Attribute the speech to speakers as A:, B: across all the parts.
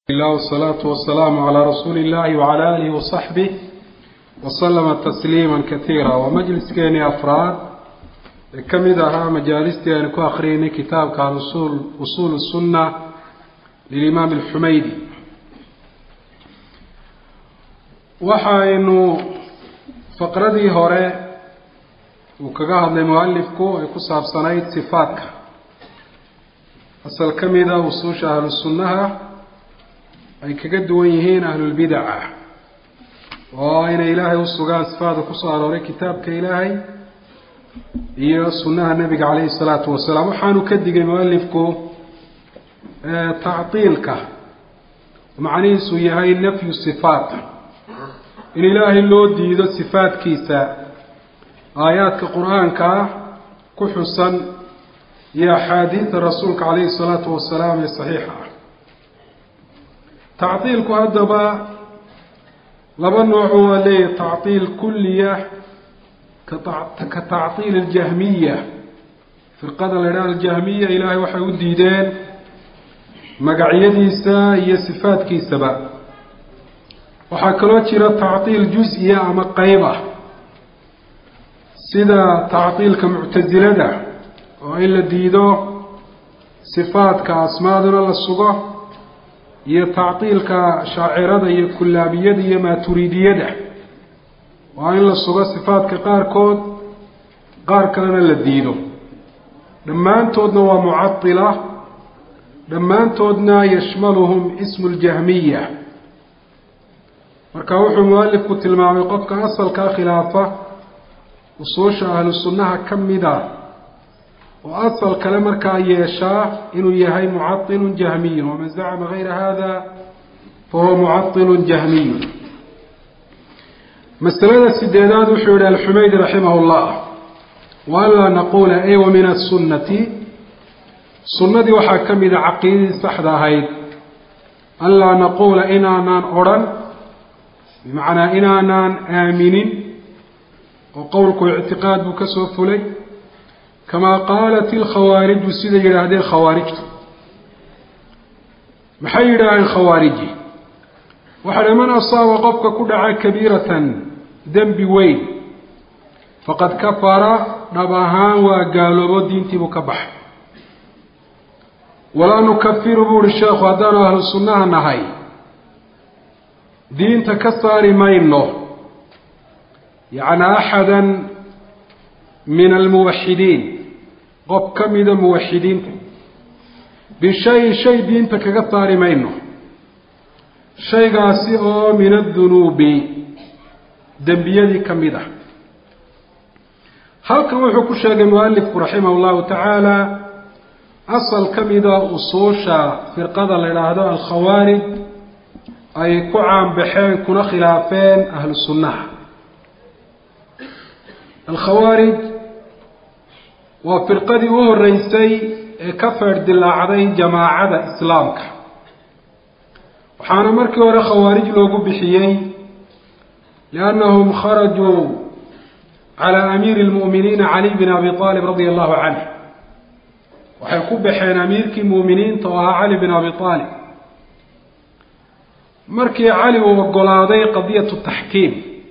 A: الله والصلاة والسلام على رسول الله وعلى آله وصحبه وسلم تسليما كثيرا ومجلسkeeni أفraad ee ka mid ahaa majاalistii aynu ku akriyeynay kitaabka usul usul السuنة للإmaam الxumaydi waxaynu faqradii hore uu kaga hadlay mualifku ay ku saabsanayd صifaadka asal ka mida usuusha ahlu sunnaha ay kaga duwan yihiin ahlulbidaca oo inay ilaahay usugaan sifaada kusoo arooray kitaabka ilaahay iyo sunnaha nabiga caleyhi salaatu wasalaam waxaanu ka digay mualifku tactiilka macnihiisu yahay nafyu sifaat in ilaahay loo diido sifaadkiisa aayaadka qur-aanka ku xusan iyo axaadiida rasuulka caleyhi salaatu wasalaam ee saxiixa ah tactiilku haddaba laba nooco waa leeyahy tactiil kulliya ka tactiil aljahmiya firqada la idhaha aljahmiya ilaahay waxay u diideen magacyadiisa iyo sifaadkiisaba waxaa kaloo jira tactiil jus-iya ama qeyb ah sida tactiilka muctasilada oo in la diido sifaadka asmaaduna la sugo iyo tactiilka shaacirada iyo kullaabiyada iyo maaturidiyada waa in la sugo sifaadka qaarkood qaar kalena la diido dhammaantoodna waa mucatila dhammaantoodna yashmaluhum ismu ljahmiya marka wuxuu mualifku tilmaamay qofka asalkaa khilaafa usuusha ahlu sunnaha ka mida oo asal kale markaa yeeshaa inuu yahay mucailun jahmiyun waman zacma gayra hada fahuwa mucailun jahmiyun masalada sideedaad wuxuu yihi alxumaydi raximah llah wa anlaa naqula ay wa min asunati sunnadii waxaa ka mida caqiidadii saxda ahayd anlaa naquula inaanaan odrhan bimacnaa inaanaan aaminin oo qowlku ictiqaad buu ka soo fulay kamaa qaalat ilkhawaariju siday yidhaahdeen khawaarijtu maxay yidhaaheen khawaariji waxaa man asaaba qofka ku dhaca kabiiratan dembi weyn faqad kafara dhab ahaan waa gaaloobo diintiibuu ka baxay walaa nukafiru buu uhi sheekhu haddaanu ahlu sunnaha nahay diinta ka saari mayno yacni axada min almuwaxidiin qof ka mida muwaxidiinta bishayin shay diinta kaga saari mayno shaygaasi oo min addunuubi dembiyadii ka mid ah halkan wuxuu ku sheegay mualifku raximah llahu tacaala asal ka mida usuusha firqada la idhaahdo alkhawaarij ay ku caanbaxeen kuna khilaafeen ahlu sunnaha alkhawaarij waa firqadii u horeysay ee ka feer dilaacday jamaacada islaamka waxaana markii hore khawaarij loogu bixiyey liannahum kharajuu calaa amiiri lmu'miniina cali bin abi aalib radia allahu canh waxay ku baxeen amiirkii mu'miniinta oo ahaa cali bin abi aalib markii cali uu ogolaaday qadiyatu taxkiim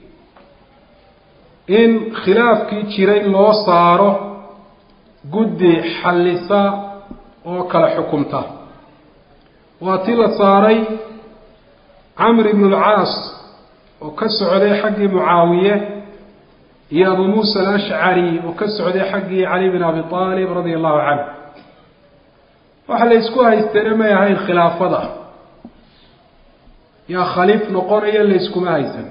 A: in khilaafkii jiray loo saaro guddi xallisa oo kala xukumta waa tii la saaray camr ibnu alcaas oo ka socday xaggii mucaawiye iyo abu muusa alashcari oo ka socday xaggii cali bin abi aalib radia allahu canhu waxa la ysku haysteene may ahayn khilaafada yaa khaliif noqonaya layskuma haysan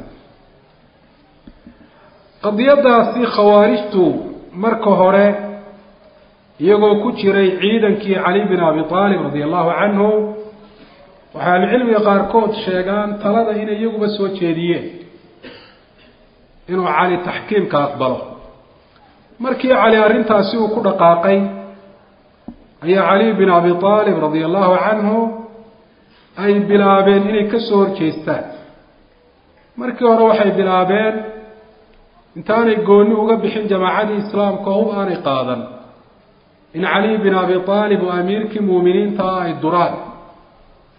A: qadiyadaasi khawaarijtu marka hore iyagoo ku jiray ciidankii cali bin abi aalib radia allahu canhu waxay ahlucilmiga qaarkood sheegaan talada inay iyaguba soo jeediyeen inuu cali taxkiimka aqbalo markii cali arrintaasi uu ku dhaqaaqay ayaa cali bin abi aalib radia allahu canhu ay bilaabeen inay ka soo horjeestaan markii hore waxay bilaabeen intaanay gooni uga bixin jamaacadii islaamka hub aanay qaadan in cali bin abi aalib oo amiirkii muuminiinta ah ay duraan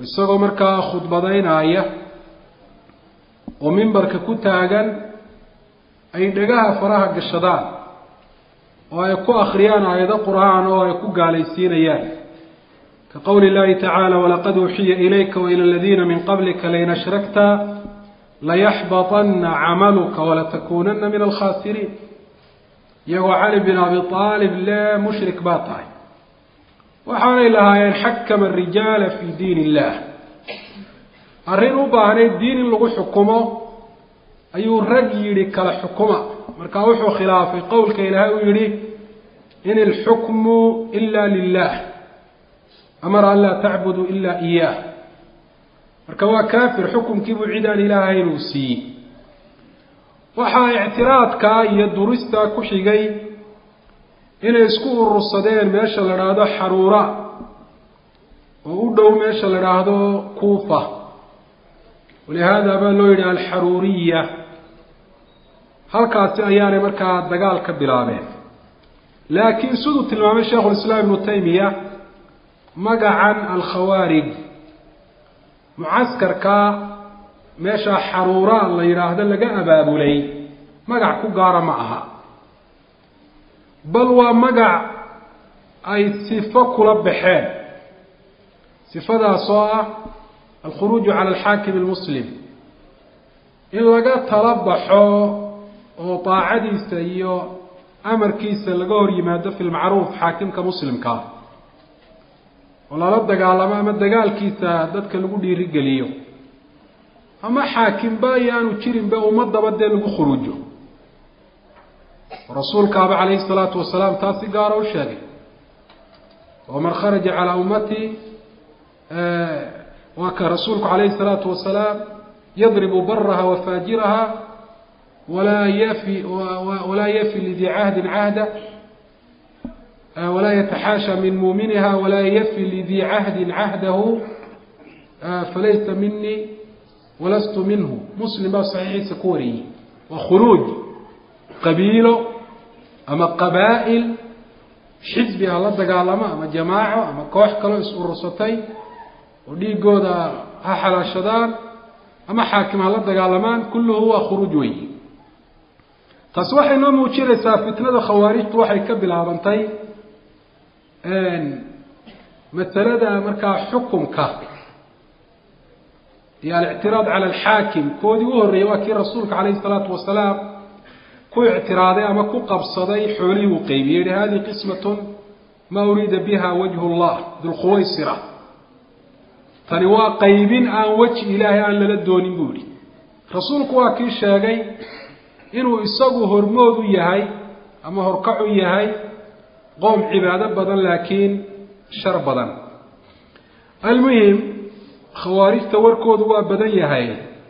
A: isagoo markaa khudbadaynaya oo mimbarka ku taagan ay dhagaha faraha gashadaan oo ay ku akriyaan aayado qur-aan oo ay ku gaalaysiinayaan ka qowli llahi tacaala walaqad uuxiya ilayka waila aladiina min qablika lain ashrakta layaxbaطana camaluka walatakunana min alkhasiriin iyagoo cali bin abi aalib le mushrik baa tahay waxaanay lahaayeen xakama arijaala fi diin illah arrin u baahnayd diin in lagu xukumo ayuu rag yidhi kala xukuma markaa wuxuu khilaafay qowlka ilaahay uu yihi in ilxukmu ila lilah amara an laa tacbuduu ila iyah marka waa kaafir xukumkiibuu cid aan ilaahayn uu siiyey waxaa ictiraadkaa iyo duristaa ku xigay inay isku urursadeen meesha la dhaahdo xaruura oo u dhow meesha la dhaahdo kuufa walihaada baa loo yidhi alxaruuriya halkaasi ayaanay markaa dagaal ka bilaabeen laakiin siduu tilmaamay sheikhulislaam ibnu taymiya magacan alkhawaarij mucaskarka meesha xaruura la yidhaahdo laga abaabulay magac ku gaara ma aha bal waa magac ay sifo kula baxeen sifadaas oo ah alkhuruuju cala alxaakim almuslim in laga tala baxo oo daacadiisa iyo amarkiisa laga hor yimaado fi lmacruuf xaakimka muslimkaa oo lala dagaalamo ama dagaalkiisa dadka lagu dhiirigeliyo ama xaakimba iyo aanu jirinba ummadaba dee lagu khuruujo rasuulkaaba calayhi salaatu wasalaam taas si gaara u sheegay waman kharaja calaa ummatii waa ka rasuulku calayhi salaatu wasalaam yadribu baraha wa faajiraha walaa yafi walaa yafi lidii cahdin cahda walaa yataxaasha min muuminiha walaa yafi lidii cahdin cahdahu falaysa minii walastu minhu muslim baa saxiixiisa ku wariyey waa khuruuj qabiilo ama qabaa'il xisbi ha la dagaalamo ama jamaaco ama koox kaloo is urursatay oo dhiigooda ha xalaashadaan ama xaakim ha la dagaalamaan kulluhu waa khuruuj weyi taasi waxay noo muujinaysaa fitnada khawaarijtu waxay ka bilaabantay masalada markaa xukumka iyo alictiraad cala alxaakim koodii u horreeyey waa kii rasuulka calayhi salaatu wasalaam ku ictiraaday ama ku qabsaday xoolihii uu qeybiyey yihi hadihi qismatun maa uriida biha wajhu llah dulkhuwaysira tani waa qaybin aan weji ilaahay aan lala doonin buu yihi rasuulku waa kii sheegay inuu isagu hormood u yahay ama horkac u yahay qoom cibaado badan laakiin shar badan almuhim khawaarijta warkoodu waa badan yahay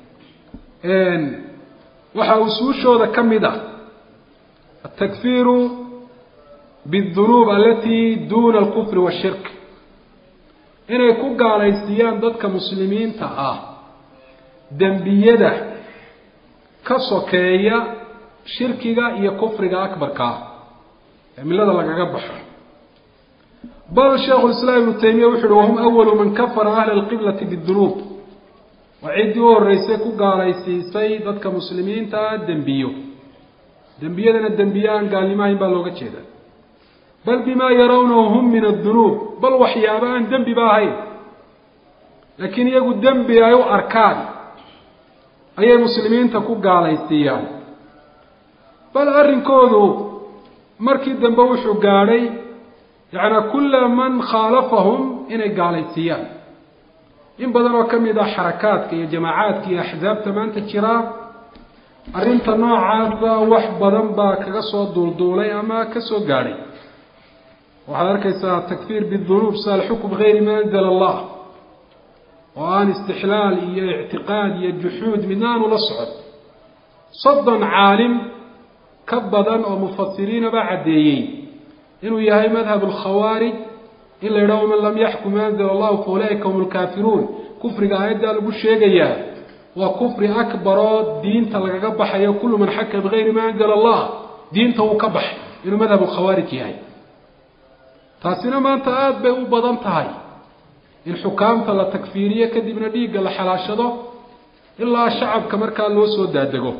A: waxaa usuushooda ka mid ah atakfiiru bidunuub alatii duuna alkufri washirk inay ku gaalaysiiyaan dadka muslimiinta ah dembiyada ka sokeeya shirkiga iyo kufriga akbarkaa ee millada lagaga baxo bal sheikhu lislaam ibnu taymiya wuxu uhi wahum awalu man kafara ahla alqiblati bidunuub waa ciddii u horreysay ku gaalaysiisay dadka muslimiinta dembiyo dembiyadana dembiye aan gaalnimahayn baa looga jeeda bal bimaa yarawnahu hum min addunuub bal waxyaaba aan dembiba ahayn laakiin iyagu dembi ay u arkaan ayay muslimiinta ku gaalaysiiyaan bal arrinkoodu markii dambe wuxuu gaadhay yacnaa kulla man khaalafahum inay gaalaysiiyaan in badan oo ka mid ah xarakaadka iyo jamaacaadka iyo axsaabta maanta jiraa arrinta noocaasa wax badan baa kaga soo duulduulay ama ka soo gaadhay waxaad arkaysaa takfiir bidunuub sa alxukm bigayri ma anzala allah oo aan istixlaal iyo ictiqaad iyo juxuud midna aanu la socon soddon caalim ka badan oo mufasiriina baa caddeeyey inuu yahay madhab alkhawaarij in la yidhaho man lam yaxkum ma anzala allahu fa ulaa'ika hum lkaafiruun kufriga aayaddaa lagu sheegayaa waa kufri akbaroo diinta lagaga baxayo kullu man xaka bigayri ma anzala allah diinta uu ka baxay inuu madhab alkhawaarij yahay taasina maanta aada bay u badan tahay in xukaamta la takfiiriyo kadibna dhiigga la xalaashado ilaa shacabka markaa loo soo daadego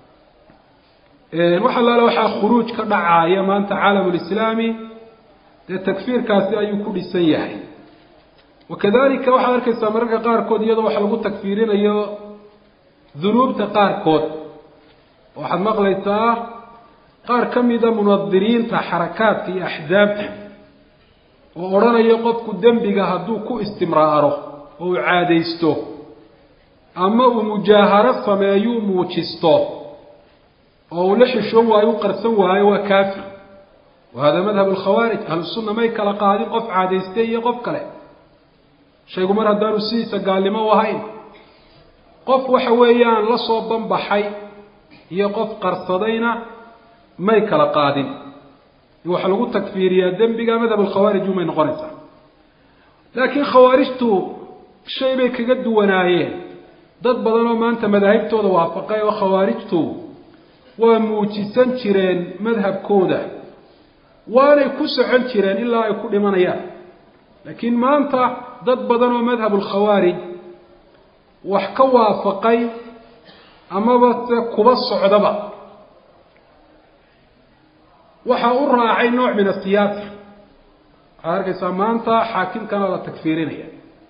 A: wax allaale waxaa khuruuj ka dhacaaya maanta caalamulislaami dee takfiirkaasi ayuu ku dhisan yahay wakadalika waxaad arkaysaa mararka qaarkood iyadoo wax lagu takfiirinayo dunuubta qaarkood waxaad maqlaysaa qaar ka mida munadiriinta xarakaadka iyo axdaabta oo odhanayo qofku dembiga hadduu ku istimraaro oo uu caadaysto ama uu mujaaharo sameeyuu muujisto oo uu la xishoon waayo u qarsan waayo waa kaafir wa hada madhab alkhawaarij ahlusunna may kala qaadin qof caadaystay iyo qof kale shaygu mar haddaanu sidiisa gaalnimo u ahayn qof waxa weeyaan la soo banbaxay iyo qof qarsadayna may kala qaadin in waxa lagu takfiiriyaa dembiga madhab alkhawaarij umay noqonaysaa laakiin khawaarijtu shay bay kaga duwanaayeen dad badan oo maanta madaahibtooda waafaqay oo khawaarijtu waa muujisan jireen madhabkooda waanay ku socon jireen ilaa ay ku dhimanayaan laakiin maanta dad badan oo madhab alkhawaarij wax ka waafaqay amaba se kuba socdaba waxaa u raacay nooc min asiyaasa waxaad arkaysaa maanta xaakimkana la takfiirinaya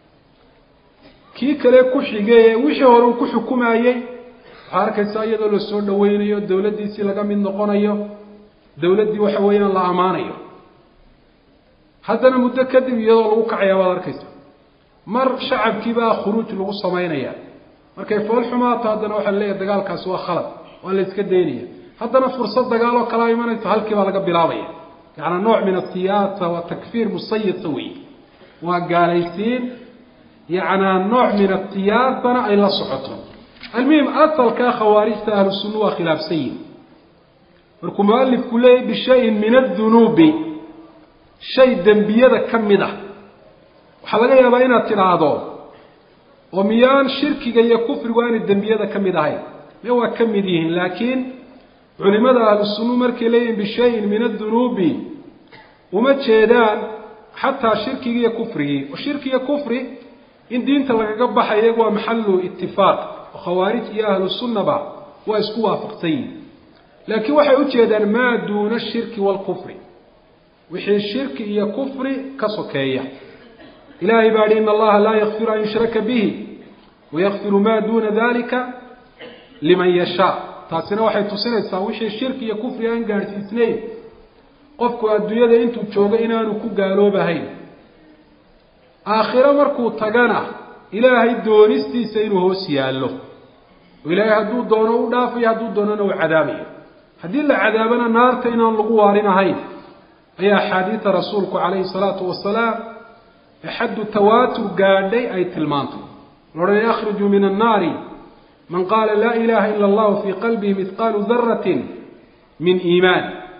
A: kii kale ku xigay ee wixii hore uu ku xukumayey waxaad arkaysaa iyadoo lasoo dhaweynayo dawladdiisii laga mid noqonayo dawladdii waxa weeyaan la ammaanayo haddana muddo kadib iyadoo lagu kacaya waad arkaysa mar shacabkiibaa khuruuj lagu samaynaya markay fool xumaato haddana waxaa leeyahay dagaalkaasi waa khalad waa la iska daynaya haddana fursad dagaal oo kalaa imanaysa halkii baa laga bilaabaya yacanaa nooc min asiyaasa waa takfiir musayasa wey waa gaalaysiin yacnaa nooc min asiyaasana ay la socoto almuhim asalkaa khawaarijta ahlu sunna waa khilaafsan yihin markuu mualifku leeyahy bishayin min adunuubi shay dembiyada ka mid ah waxaa laga yaabaa inaad tidhaahdo oo miyaan shirkiga iyo kufrigu aanay dembiyada ka mid ahayn me waa ka mid yihiin laakiin culimada ahlu sunnu markay leeyihin bishayin min adunuubi uma jeedaan xataa shirkigii iyo kufrigii oo shirki iyo kufri in diinta lagaga baxay iyagu waa maxalu itifaaq oo khawaarij iyo ahlu sunnaba waa isku waafaqsan yihin laakiin waxay ujeedaan maa duuna shirki waalkufri wixii shirki iyo kufri ka sokeeya ilahay baa hi in allaha laa yakfiru an yushraka bihi wayakfiru maa duuna dalika liman yashaa taasina waxay tusinaysaa wixii shirki iyo kufri aan gaadhsiisnayn qofku adduunyada intuu joogo inaanu ku gaaloobahayn aakhiro markuu tagana ilaahay doonistiisa inuu hoos yaallo oo ilaahay hadduu doono u dhaafayo hadduu doonana uu cadaabayo haddii la cadaabana naarta inaan lagu waarin ahayn ayaa axaadiida rasuulku calayhi salaatu wasalaam ee xaddu tawaatur gaadhay ay tilmaantay loodhan yakhruju min annaari man qaala laa ilaha ila allahu fii qalbihi mihqaalu daratin min iimaan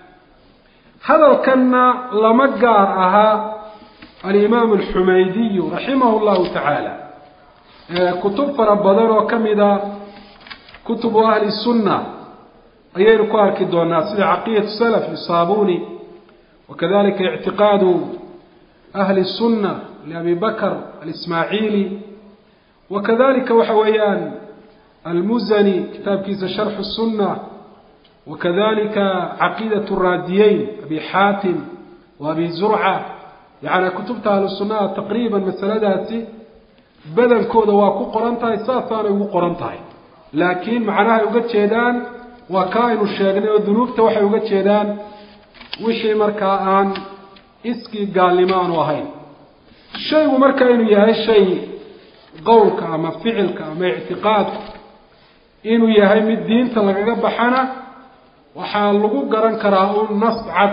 A: hadalkanna lama gaar ahaa alimaamu alxumaydiyu raximahu llahu tacaala kutub fara badan oo ka mida kutubu ahli sunna ayaynu ku arki doonaa sida caqidatu salaf lisaabuni wakadalika ictiqaadu ahli sunna liabi bakr alismaaciili wakadalika waxa weeyaan almuzani kitaabkiisa sharxu sunna wakadalika caqiidat raadiyeyn abi xaatim wa abi zurca yacni kutubta ahlu sunnaha taqriiban masaladaasi badankooda waa ku qoran tahay saasaanay ugu qoran tahay laakiin macnahay uga jeedaan waa ka aynu sheegnay oo dunuubta waxay uga jeedaan wixii markaa aan iskii gaalnimo aanu ahayn shaygu marka inuu yahay shay qowlka ama ficilka ama ictiqaadku inuu yahay mid diinta lagaga baxana waxaa lagu garan karaa un nas cad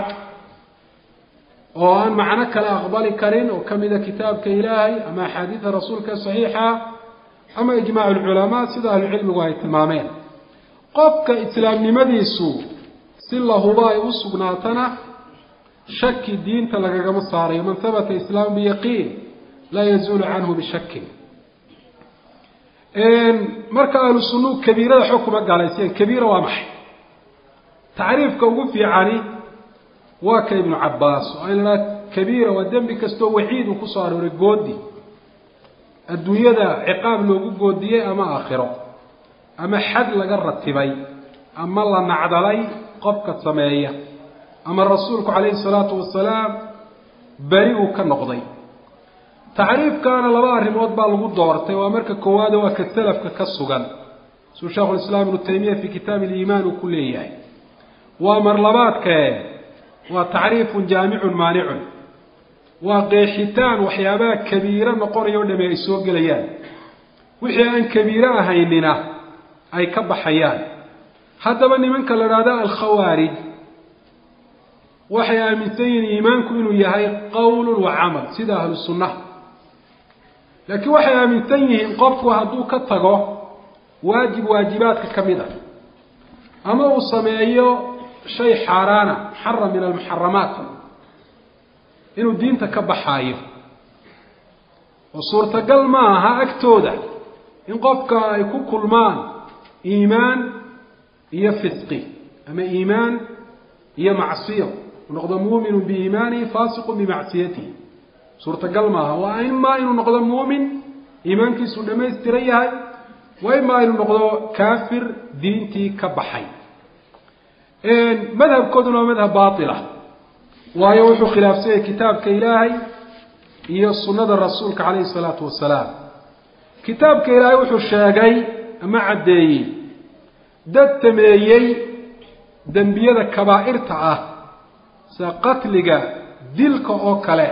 A: oo aan macno kale aqbali karin oo ka mida kitaabka ilaahay ama axaadiida rasuulka saxiixa ama ijmaac alculamaa sida ahlucilmigu ay tilmaameen qofka islaamnimadiisu si lahuba ay u sugnaatana shaki diinta lagagama saarayo man habata islaamu biyaqiin laa yazuulu canhu bishakin marka ahlu sunnuhu kabiirada xog kuma gaalayseen kabiira waa maxay tacriifka ugu fiicani waa ka ibnu cabaas oo in la kabiira waa dembi kastoo waciid uu kusoo arooray goodi adduunyada ciqaab loogu goodiyey ama aakhiro ama xad laga ratibay ama la nacdalay qofka sameeya ama rasuulku calayhi salaatu wasalaam beri uu ka noqday tacriifkaana laba arrimood baa lagu doortay waa marka koowaad waa ka salafka ka sugan suu sheekhulislaam ibnu taymiya fii kitaabi aliimaan uu ku leeyahay waa marlabaadkae waa tacriifun jaamicun maanicun waa qeexitaan waxyaabaha kabiiro noqonaya o dhami ay soo gelayaan wixii aan kabiiro ahaynina ay ka baxayaan haddaba nimanka la idhahda alkhawaarij waxay aaminsan yihiin iimaanku inuu yahay qowlun wa camal sida ahlu sunnaha laakiin waxay aaminsan yihiin qofku hadduu ka tago waajib waajibaadka ka mid a ama uu sameeyo shay xaaraana muxaram min almuxaramaat inuu diinta ka baxaayo oo suurtagal ma aha agtooda in qofka ay ku kulmaan iimaan iyo fisqi ama iimaan iyo macsiyo noqdo muuminu biiimaanihi faasiqu bimacsiyatihi suurtagal maaha waa imaa inuu noqdo muumin iimaankiisu dhamaystiran yahay wa imaa inuu noqdo kaafir diintii ka baxay madhabkooduna waa madhab baila waayo wuxuu khilaafsanyay kitaabka ilaahay iyo sunnada rasuulka calayhi salaatu wasalaam kitaabka ilaahay wuxuu sheegay ama caddeeyey dad sameeyey dembiyada kabaa'irta ah sida qatliga dilka oo kale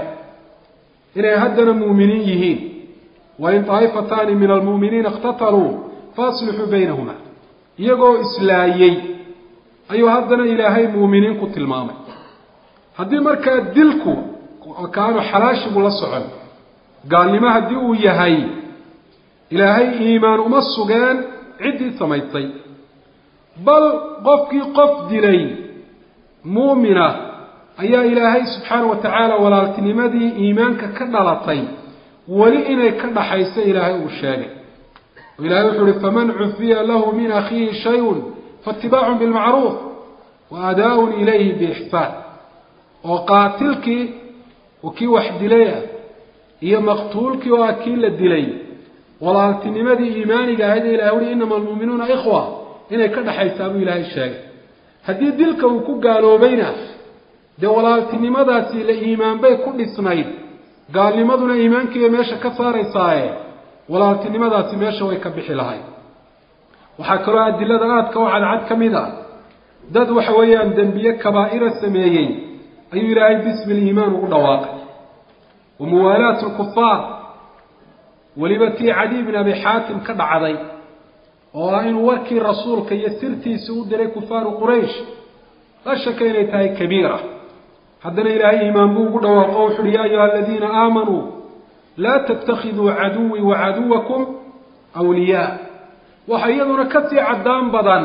A: inay haddana muuminiin yihiin wain taa'ifataani min almu'miniina iqtataluu faaslixuu baynahuma iyagoo islaayey ayuu haddana ilaahay muuminiin ku tilmaamay haddii markaa dilku kaanu xalaashigu la socon gaalnimo haddii uu yahay ilaahay iimaan uma sugeen ciddii samaysay bal qofkii qof dilay muumina ayaa ilaahay subxaana wa tacaala walaaltinimadii iimaanka ka dhalatay weli inay ka dhaxayso ilaahay uu sheegay oo ilahay wuxuu uhi faman cufiya lahu min akhiihi shayun faitibaacun bilmacruuf wa adaa-un ilayhi biixsaan oo qaatilkii oo kii wax dilay ah iyo maqtuulkii oo ah kii la dilay walaaltinimadii iimaaniga ahayd ee ilahay uhi inama almuuminuuna ikhwa inay ka dhaxaysaa buu ilaahay sheegay haddii dilka uu ku gaaloobayna dee walaaltinimadaasi la iimaan bay ku dhisnayd gaalnimaduna iimaankiibay meesha ka saaraysaaye walaaltinimadaasi meesha way ka bixi lahayd waxaa kaloo adilada aadka oo cadcad ka mid ah dad waxa weeyaan dembiye kabaa'ira sameeyey ayuu ilaahay bismi liimaan ugu dhawaaqay wa muwaalaatu lkufaar weliba tii cadi bin abi xaatim ka dhacday oo ah inuu warkii rasuulka iyo sirtiisi u diray kufaaru quraysh la shaka inay tahay kabiira haddana ilaahay iimaan buu ugu dhawaaqo o wuxu uhi ya ayuha aladiina aamanuu laa tattakhiduu caduwii wa caduwakum wliyaa waxa iyaduna kasii caddaan badan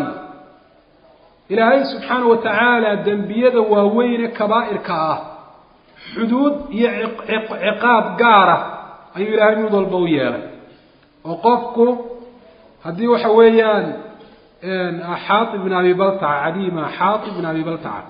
A: ilaahay subxaana wa tacaala dembiyada waaweyne kabaa'irka ah xuduud iyo ciqaab gaara ayuu ilaahay mid walba u yeelay oo qofku haddii waxa weeyaan xaatib bin abi baltaca cadiima xaatib bin abi baltaca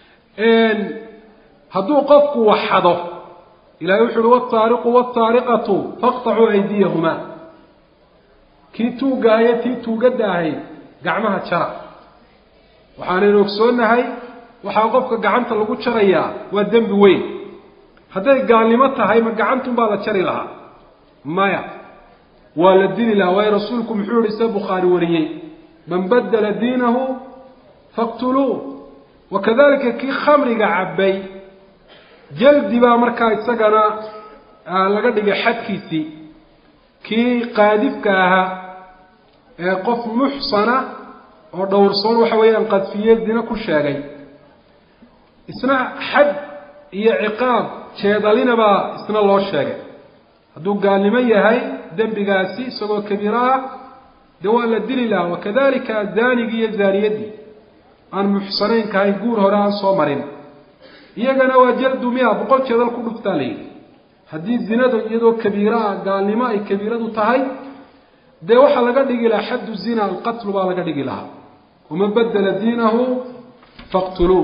A: hadduu qofku waxado ilahay wuxu uhi wataariqu wataariqatu faqtacuu aydiyahuma kii tuugaayo tii tuugadda ahayd gacmaha jara waxaanaynu ogsoonnahay waxaa qofka gacanta lagu jarayaa waa dembi weyn hadday gaalnimo tahay ma gacantun baa la jari lahaa maya waa la dili lahaa waayo rasuulku muxuu yihi se bukhaari wariyey man badala diinahu faqtuluuh wakadalika kii khamriga cabbay jaldi baa markaa isagana laga dhigay xadkiisii kii qaadifka ahaa ee qof muxsana oo dhowrsoon waxa weeyaan qadfiye dina ku sheegay isna xad iyo ciqaab jeedalina baa isna loo sheegay hadduu gaalnimo yahay dembigaasi isagoo kabiiro ah dee waa la dili lahaa wakadalika zaanigii iyo zaaniyaddii aan muxsanaynka ahayn guur hore aan soo marin iyagana waa jaldu mia boqol jeedal ku dhuftaa la yidhi haddii zinadu iyadoo kabiiro ah gaalnimo ay kabiiradu tahay dee waxaa laga dhigi lahaa xaddu zina alqatlu baa laga dhigi lahaa waman badala diinahu faqtuluuh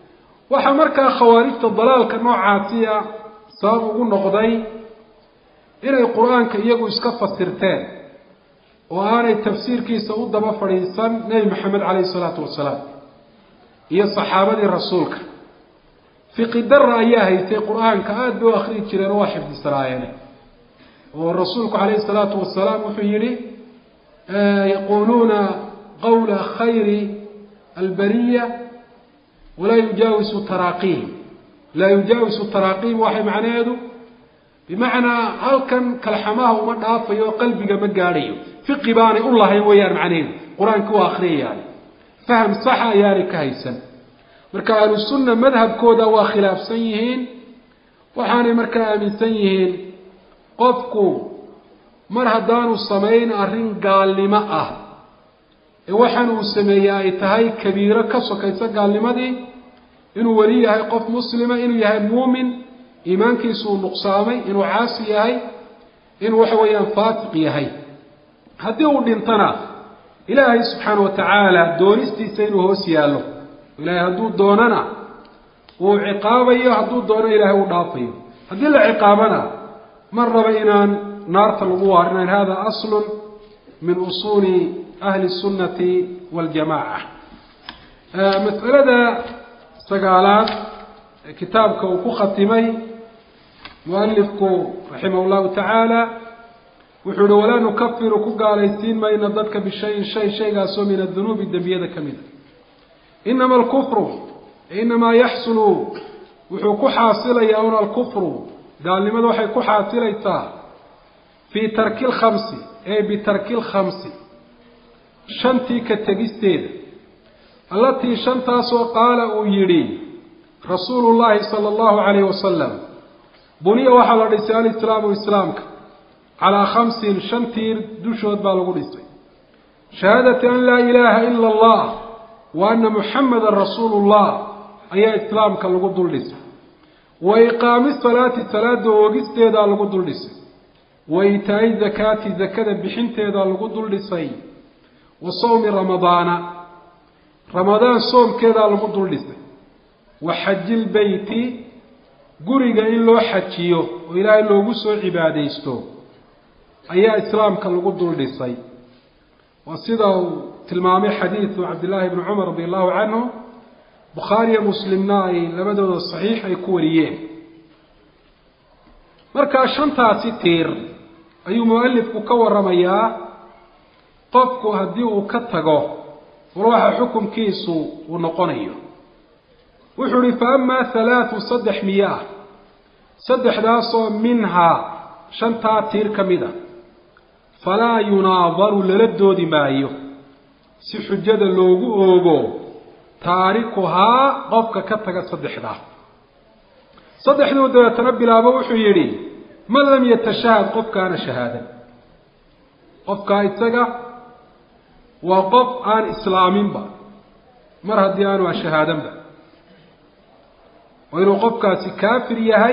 A: waxaa markaa khawaarijta dalaalka noocaasiya sabab ugu noqday inay qur-aanka iyagu iska fasirteen oo aanay tafsiirkiisa u daba fadhiisan nebi maxamed caleyhi isalaatu wasalaam iyo saxaabadii rasuulka fiqi dara ayaa haysay qur-aanka aada bay u akriyi jireen oo waa xifdisanaayeen oo rasuulku calayhi salaatu wasalaam wuxuu yihi yaquuluuna qawla khayri albariya walaa yujaawisu taraaqiihim laa yujaawisu taraaqiihim waxay macnaheedu bimacnaa halkan kalxamaha uma dhaafayo oo qalbiga ma gaadhayo fiqi baanay u lahayn weeyaan macnaheedu qur-aanka waa akriyayaan faham saxa ayaanay ka haysan marka ahlu sunna madhabkooda waa khilaafsan yihiin waxaanay markaa aaminsan yihiin qofku mar haddaanu samayn arrin gaalnimo ah ee waxaan uu sameeyey ay tahay kabiiro ka sokaysa gaalnimadii inuu weli yahay qof muslima inuu yahay muumin iimaankiisu uu nuqsaamay inuu caasi yahay inuu waxa weeyaan faasiq yahay haddii uu dhintana ilaahay subxaana wa tacaala doonistiisa inuu hoos yaallo ilaahay hadduu doonana uu ciqaabayo hadduu doono ilaahay uu dhaafayo haddii la ciqaabana mar raba inaan naarta lagu waarinayn hada aslun min usuuli ahli sunnati waljamaca mas'alada sagaalaad kitaabka uu ku khatimay mualifku raximah llahu tacaala wuxuu ihi walaa nukafiru ku gaalaysiin mayno dadka bishayin shay shaygaasoo min adunuubi dembiyada ka mida inama alkufru inamaa yaxsulu wuxuu ku xaasilayaa un alkufru gaalnimada waxay ku xaasilaysaa fii tarki lkhamsi ee bitarki lkhamsi shantii ka tegisteeda allatii shantaasoo qaala uu yidhi rasuulu llaahi sala allahu calayhi wasalam buniya waxaa la dhisay alislaamu islaamka calaa khamsin shan tiir dushood baa lagu dhisay shahaadati an laa ilaaha ila allah wa ana muxamadan rasuulu llah ayaa islaamka lagu dul dhisay wa iqaami salaati salaada oogisteedaa lagu dul dhisay wa itaa-i zakaati zakada bixinteedaa lagu dul dhisay wa sawmi ramadaana ramadaan soomkeedaa lagu dul dhisay wa xajilbeyti guriga in loo xajiyo oo ilaahay loogu soo cibaadaysto ayaa islaamka lagu dul dhisay waa sida uu tilmaamay xadiidu cabdillaahi bni cumar radi allahu canhu bukhaariyo muslimna ay labadooda saxiix ay ku wariyeen markaa shantaasi tiir ayuu mualifku ka waramayaa qofku haddii uu ka tago war waxa xukunkiisu uu noqonayo wuxuu ihi fa amaa halaatu saddex miyaa saddexdaasoo minhaa shantaa tiir ka mid a falaa yunaadaru lala doodi maayo si xujada loogu oogo taarikuhaa qofka ka taga saddexdaa saddexduu dabeetana bilaabo wuxuu yidhi man lam yatashahad qofkaana shahaadan qofkaa isaga waa qof aan islaaminba mar haddii aanu ashahaadanba waa inuu qofkaasi kaafir yahay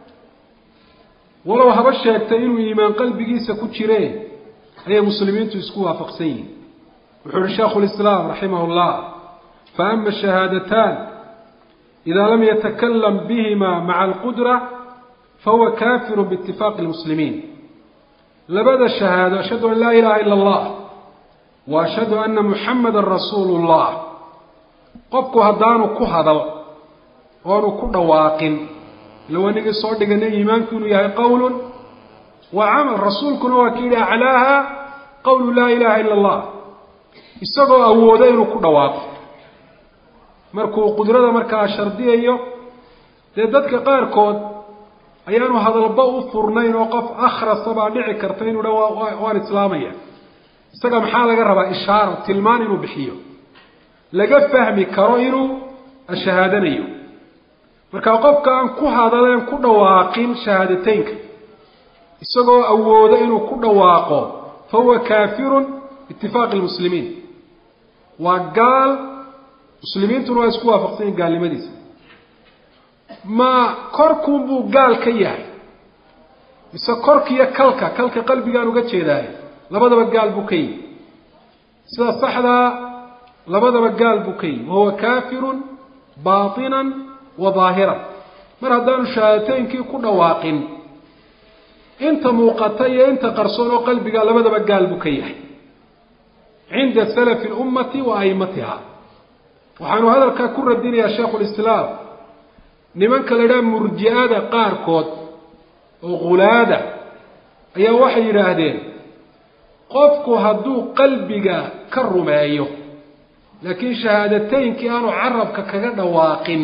A: walow haba sheegtay inuu iimaan qalbigiisa ku jireen ayay muslimiintu isku waafaqsan yihin wuxuu uhi sheikhu lislaam raximah llah fa ama shahaadataan idaa lam yatakalam bihima maca alqudra fahuwa kafiru biitifaaqi lmuslimiin labada shahaado ashhadu an laa ilaha ila allah wa ashhadu ana muxamadan rasuulu llah qofku haddaanu ku hadal oonu ku dhawaaqin ila wanigii soo dhiganay iimaanku inuu yahay qowlun wa camal rasuulkuna waa ka yidhi aclaaha qowlu laa ilaha ila allah isagoo awooda inuu ku dhawaaqo markuu qudrada markaa shardiyayo dee dadka qaarkood ayaanu hadalba u furnayn oo qof akhrasa baa dhici karta inuu dha waan islaamaya isaga maxaa laga rabaa ishaaro tilmaan inuu bixiyo laga fahmi karo inuu shahaadanayo marka qofka aan ku hadaleen ku dhawaaqin shahaadateynka isagoo awooda inuu ku dhawaaqo fa huwa kaafirun biitifaaqi lmuslimiin waa gaal muslimiintuna waa isku waafaqsan yihin gaalnimadiisa ma korkuunbuu gaal ka yahay mise korkiiyo kalka kalka qalbigaan uga jeedaayo labadaba gaal buu ka yihi sida saxdaa labadaba gaal buu ka yihi wahuwa kaafirun baatinan wa daahiran mar haddaanu shahaadateynkii ku dhawaaqin inta muuqata iyo inta qarsoon oo qalbiga labadaba gaal buu ka yahay cinda salafi lummati wa aimatiha waxaanu hadalkaa ku radinayaa sheikhulislaam nimanka la idhaha murji-ada qaarkood oo khulaada ayaa waxay yidhaahdeen qofku hadduu qalbiga ka rumeeyo laakiin shahaadateynkii aanu carabka kaga dhawaaqin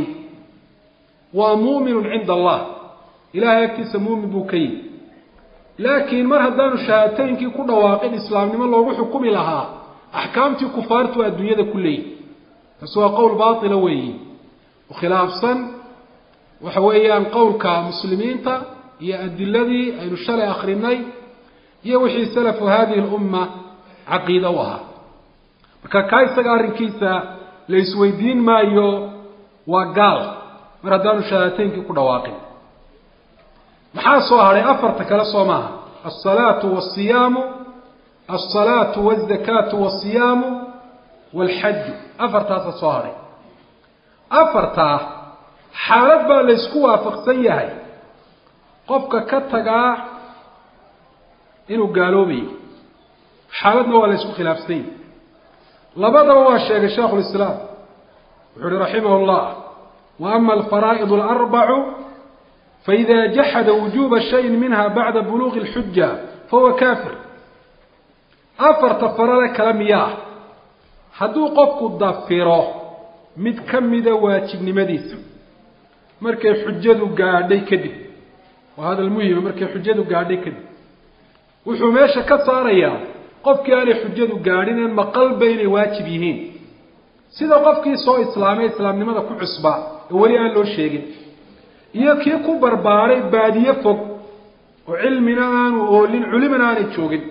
A: waa muuminun cinda allah ilahay agtiisa muumin buu ka yihi laakiin mar haddaanu shahaadateynkii ku dhawaaqin islaamnimo loogu xukumi lahaa axkaamtii kufaartu adduunyada ku leeyihi taasi waa qowl baatila weeyi oo khilaafsan waxa weeyaan qowlka muslimiinta iyo adiladii aynu shalay akrinay iyo wixii salafu hadihi lumma caqiida u ahaa marka kaa isaga arrinkiisa la isweydiin maayo waa gaal mar haddaanu shahaadateynkii ku dhawaaqin maxaa soo hadhay afarta kale soo maaha alsalaatu wasiyaamu alsalaatu wazakaatu wasiyaamu walxaju afartaasa soo hadhay afartaa xaalad baa la ysku waafaqsan yahay qofka ka tagaa inuu gaaloobayo xaaladna waa la ysku khilaafsan yahay labadaba waa sheegay sheikhu lislaam wuxuu uhi raximah llah wa ama alfaraa'id alarbacu faida jaxada wujuba shayin minha bacda buluuqi اlxuja fahuwa kafir afarta farale kale miyaa hadduu qofku dafiro mid ka mida waajibnimadiisa markay xujadu gaadhay kadib waa hadal muhima markay xujadu gaadhay kadib wuxuu meesha ka saarayaa qofkii aanay xujadu gaadhin een maqalba inay waajib yihiin sida qofkii soo islaamay islaamnimada ku cusba ee weli aan loo sheegin iyo kii ku barbaaray baadiye fog oo cilmina aanu oolin culimana aanay joogin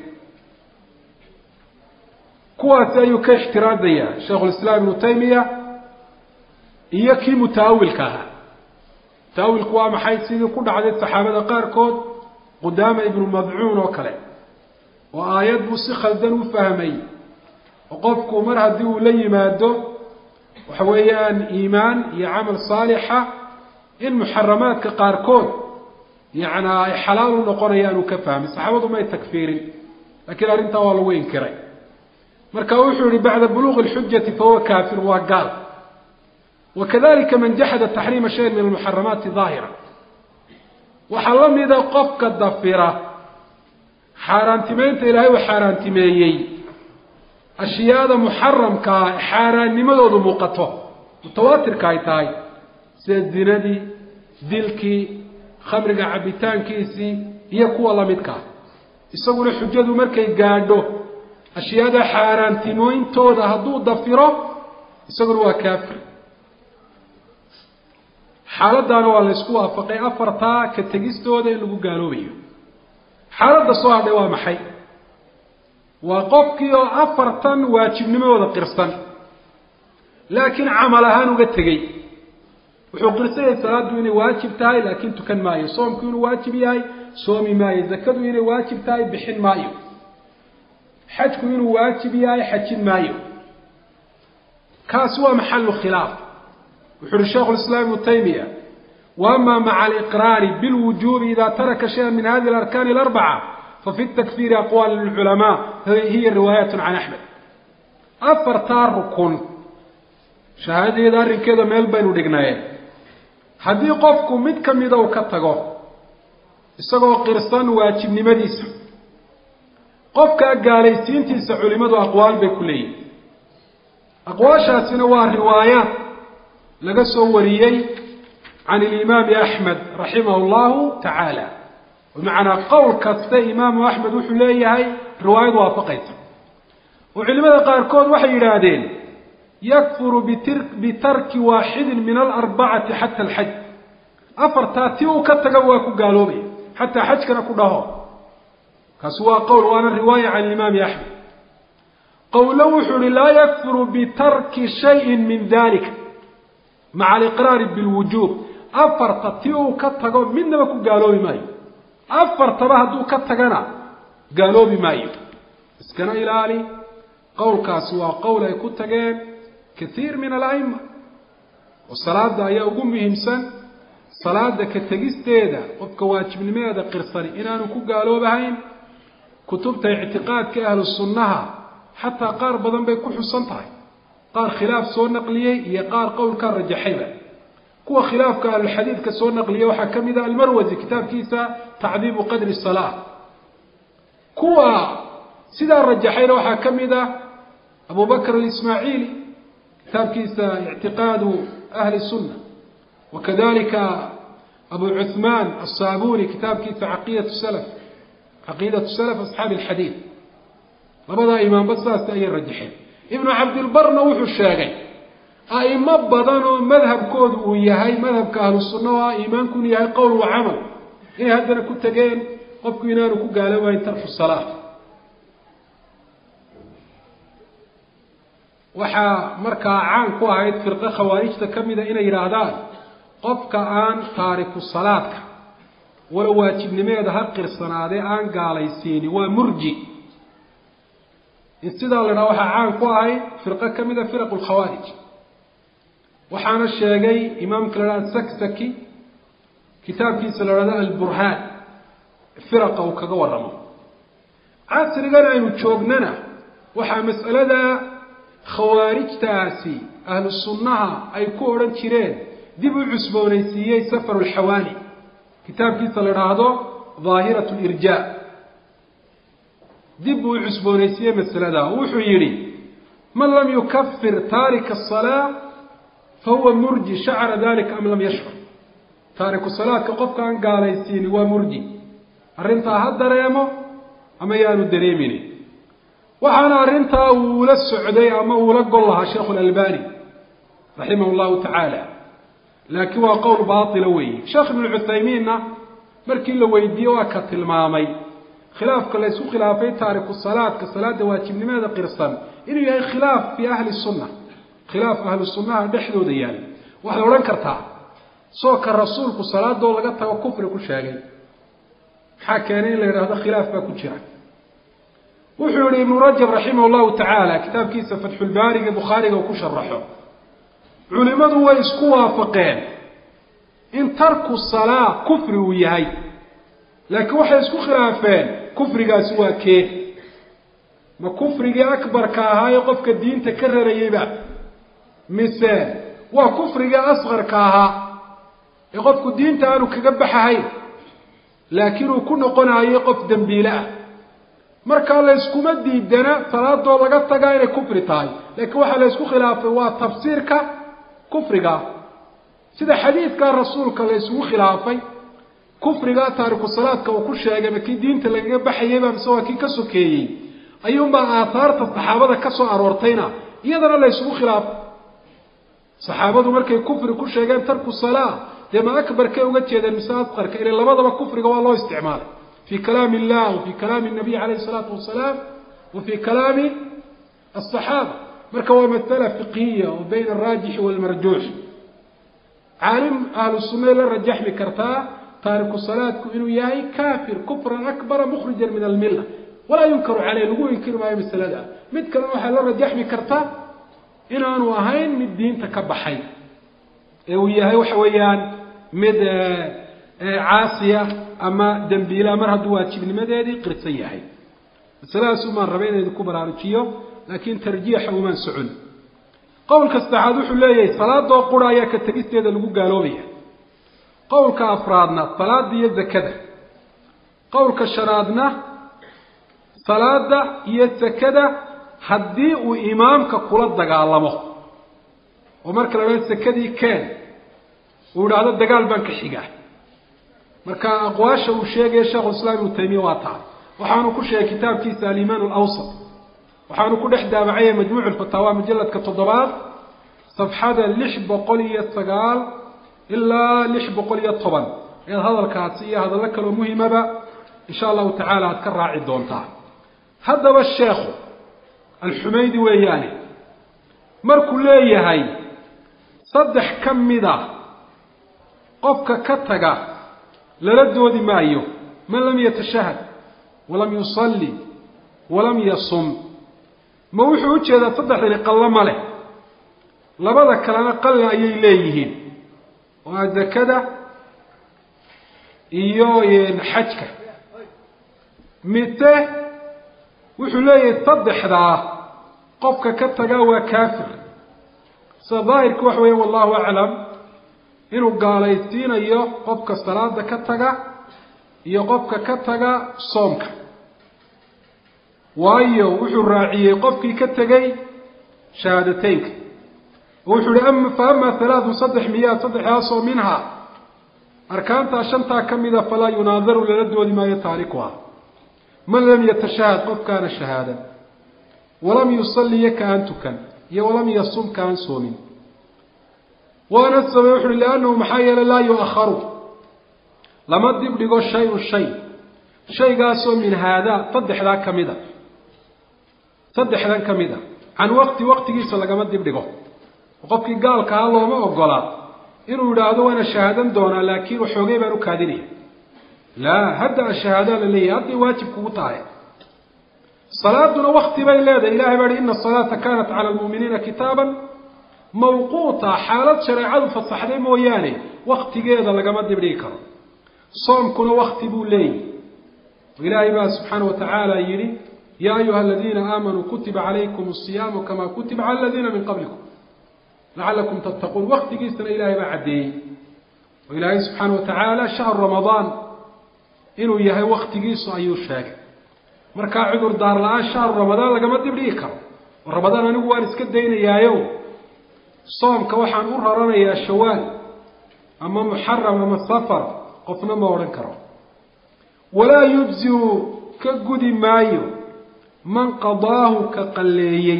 A: kuwaasi ayuu ka ixtiraadayaa sheikhulislaam ibnu taymiya iyo kii mutaawilka ahaa mutaawilku waa maxay sidii ku dhacday saxaabada qaarkood qudaama ibnu madcuun oo kale oo aayad buu si khaldan u fahmay oo qofku mar haddii uu la yimaado waxa weeyaan iimaan iyo camal saalixa in muxaramaadka qaarkood yacnaa ay xalaal u noqonayaan uu ka fahmay saxaabadu may takfiirin laakiin arrintaa waa lagu inkiray marka wuxuu yihi bacda buluuqi اlxujati fahuwa kafir waa gaal wakadalika man jaxada taxriima shayin min almuxaramaati daahira waxaa la mida qofka dafira xaaraantimeynta ilaahay uu xaaraantimeeyey ashyaada muxaramkaa xaaraannimadoodu muuqato mutawaatirka ay tahay sida zinadii dilkii khamriga cabitaankiisii iyo kuwa lamidkaa isaguna xujadu markay gaadho ashyaada xaaraantimooyintooda hadduu dafiro isaguna waa kaafir xaaladaana waa la ysku waafaqay afartaa ka tegistooda in lagu gaaloobayo xaaladda soo hadhay waa maxay waa qofkii oo afartan waajibnimadooda qirsan laakiin camal ahaan uga tegey wuxuu qirsanyay salaaddu inay waajib tahay laakiin tukan maayo soomku inuu waajib yahay soomi maayo zakadu inay waajib tahay bixin maayo xajku inuu waajib yahay xajin maayo kaasi waa maxalu khilaaf wuxu uhi sheikhu lislaam ibnu taymiya wa ama maca aliqraari bilwujubi ida taraka shayan min hadihi alarkaani alarbaca fafi takfiiri aqwaal lilculamaa hiya riwaayat can axmed afartaa rukun shahaadadeeda arrinkeeda meel baynu dhignaye haddii qofku mid ka mida uu ka tago isagoo qirsan waajibnimadiisa qofkaa gaalaysiintiisa culimadu aqwaal bay ku leeyihin aqwaashaasina waa riwaayaat laga soo wariyey can ilimaami axmed raximah llahu tacaala bimacnaa qowl kaste imaamu axmed wuxuu leeyahay riwaayad waafaqaysa oo culimada qaarkood waxay yidhaahdeen yakfuru bitarki waaxidin min alarbacati xata alxaj afartaa ti uu ka taga waa ku gaaloobaya xataa xajkana ku dhaho kaasi waa qowl waana riwaaya can imaami axmed qowlo wuxuu uhi laa yakfuru bitarki shayin min dalika maca aliqraari bilwujuub afarta ti uu ka tago midnaba ku gaaloobi maayo afartaba hadduu ka tagana gaaloobi maayo iskana ilaali qowlkaasi waa qowl ay ku tageen kathiir min ala'ima oo salaada ayaa ugu muhiimsan salaada ka tegisteeda qofka waajibnimadeeda qirsani inaanu ku gaaloobahayn kutubta ictiqaadka ahlu sunnaha xataa qaar badan bay ku xusan tahay qaar khilaaf soo naqliyey iyo qaar qowlkaa rajaxayba kuwa khilaafka ahlulxadiidka soo naqliyey waxaa ka mid a almarwasi kitaabkiisa tacdiibu qadri salaa kuwa sidaa rajaxayna waxaa ka mid ah abu bakr alismaaciili kitaabkiisa ictiqaadu ahli sunna wakadalika abu cuثmaan aلsaabuni kitaabkiisa caqiidat salaf caqiidat salaf asxaabi alxadiid labadaa imaamba saas ayay rajaxeen ibnu cabdilbarna wuxuu sheegay a'imo badan oo madhabkoodu uu yahay madhabka ahlu sunna oo ah iimaanku inu yahay qowl wa camal inay haddana ku tegeen qofku inaanu ku gaaloobayn tarku salaa waxaa markaa caan ku ahayd firqo khawaarijta ka mida inay yidhaahdaan qofka aan taariku salaadka wala waajibnimeeda ha qirsanaadee aan gaalaysiini waa murji in sidaa la idhaha waxaa caan ku ahayd firqo ka mida firaqu lkhawaarij waxaana sheegay imaamka la dhahda saksaki kitaabkiisa la dhahdo alburhaan firaqa uu kaga warramo casrigan aynu joognana waxaa mas'alada khawaarijtaasi ahlu sunnaha ay ku odhan jireen dib u cusboonaysiiyey safaru lxawaani kitaabkiisa la idhaahdo daahirat lirjaa dib buu u cusboonaysiiyey masalada wuxuu yidhi man lam yukafir taarika asalaa fahuwa murji shacra dalika am lam yashcur taariku salaadka qofka aan gaalaysiini waa murji arrintaa ha dareemo ama yaanu dareemini waxaana arrintaa uula socday ama uula gol lahaa sheekhu lalbani raximah llahu tacaala laakiin waa qowl baatila weeye sheekh ibnu cuthaymiinna markii la weydiiyey waa ka tilmaamay khilaafka la ysku khilaafay taariku salaadka salaada waajibnimeeda qirsan inuu yahay khilaaf fii ahli sunna khilaaf ahlu sunnaha dhexdooda yaal waxaad odhan kartaa soo ka rasuulku salaadoo laga tago kufri ku sheegay maxaa keenay in la yidhaahdo khilaaf baa ku jira wuxuu yihi ibnu rajab raximah llahu tacaala kitaabkiisa fatxulbaariga bukhaariga uu ku sharaxo culimadu way isku waafaqeen in tarku salaa kufri uu yahay laakiin waxay isku khilaafeen kufrigaasi waa kee ma kufrigii akbarka ahaa ee qofka diinta ka rarayeyba mise waa kufrigii asqarka ahaa ee qofku diinta aanu kaga baxahayn laakiin uu ku noqonayo qof dembiile ah markaa la yskuma diidana salaadoo laga tagaa inay kufri tahay laakiin waxaa la ysku khilaafay waa tafsiirka kufriga sida xadiidkaa rasuulka la ysugu khilaafay kufriga taariku salaadka uu ku sheegay ma kii diinta lagaga baxayeyba mise waa kii ka sokeeyey ayuunbaa aathaarta saxaabada ka soo aroortayna iyadana la ysugu khilaafay saxaabadu markay kufri ku sheegeen tarku salaa dee ma akbarkay uga jeedeen mise asqarka ila labadaba kufriga waa loo isticmaalay fi kalaami illah wa fi kalaami nabiy calayhi isalaatu wasalaam wa fi kalaami asaxaaba marka waa masala fiqhiya oo bayna alraajixi waalmarjuux caalim ahlu sunnay la rajaxmi kartaa taariku salaadku inuu yahay kafir kufran akbara mukhrijan min almilla walaa yunkaru caleyh lagu inkiri maayo masalada mid kalena waxaa la rajaxmi kartaa inaanu ahayn mid diinta ka baxay ee uu yahay waxa weeyaan mid caasiya ama dembiila mar hadduu waajibnimadeedii qirsan yahay masaladaas umaan rabay inaynu ku baraarujiyo laakiin tarjiixa umaan socon qowlka saddexaad wuxuu leeyahay salaadoo qura ayaa ka tegisteeda lagu gaaloobaya qowlka afraadna salaada iyo zakada qowlka shanaadna salaada iyo sakada haddii uu imaamka kula dagaalamo oo marka la dhahdo sakadii keen uu idhaahdo dagaal baan ka xigaa marka aqwaasha uu sheegaya sheikhulislaam ibnu taymiya waa taa waxaanu ku sheegay kitaabkiisa alimaan alawsat waxaanu ku dhex daabacaya majmuuc lfataawa mujaladka toddobaad safxada lix boqol iyo sagaal ilaa lix boqol iyo toban ayaad hadalkaasi iyo hadallo kaloo muhimaba insha allahu tacaala aad ka raaci doontaa haddaba sheekhu alxumaydi weeyaane markuu leeyahay saddex ka mida qofka ka taga lala doodi maayo man lam yatashahad walam yusalli walam yasum ma wuxuu ujeedaa saddexdani qallo ma leh labada kalena qalli ayay leeyihiin oo a zakada iyo xajka mite wuxuu leeyahay saddexdaa qofka ka taga waa kaafir sida daahirka waxa weya wallahu aclam inuu gaalaysiinayo qofka salaada ka taga iyo qofka ka taga soomka waayo wuxuu raaciyey qofkii ka tegey shahaadateynka wuxuu ihi fa ama halaatun saddex miyaa saddexdaasoo minha arkaantaa shantaa ka mida falaa yunaadaru lala doodi maayo taarikuha man lam yatashahad qofkaana shahaadan walam yusalliya ka aan tukan iyo walam yasum ka aan soomin waana sabay wuxu uhi liannahu maxaa yeelay laa yu-akharu lama dib dhigo shay-un shay shaygaasoo min haadaa saddexdaa ka mid a saddexdan ka mid a can waqti waqtigiisa lagama dib dhigo qofkii gaalkaha looma ogolaa inuu yidhaahdo waana shahaadan doonaa laakiin waxoogay baan u kaadinaya laa hadda ashahaadaa la leeyahay hadday waajib kugu tahay salaaduna wakti bay leedahay ilahay baa hi ina asalaata kaanat cala almu'miniina kitaaban mawquuta xaalad shareecadu fasaxday mooyaane waktigeeda lagama dibdhigi karo soomkuna wakti buu leeyahy ilaahay baa subxaana wa tacaala yidhi yaa ayuha aladiina aamanuu kutiba calaykum asiyaamu kama kutiba cala aladiina min qablikum lacalakum tattaquun waktigiisana ilaahay baa caddeeyey oo ilaahay subxaana wa tacaala shahru ramadaan inuu yahay waktigiisu ayuu sheegay markaa cudur daar la-aan shahru ramadaan lagama dibdhigi karo oo ramadaan anigu waan iska daynayaayo soomka waxaan u raranayaa shawaal ama muxaram ama safar qofna ma odhan karo walaa yujziu ka gudi maayo man qadaahu ka qalleeyey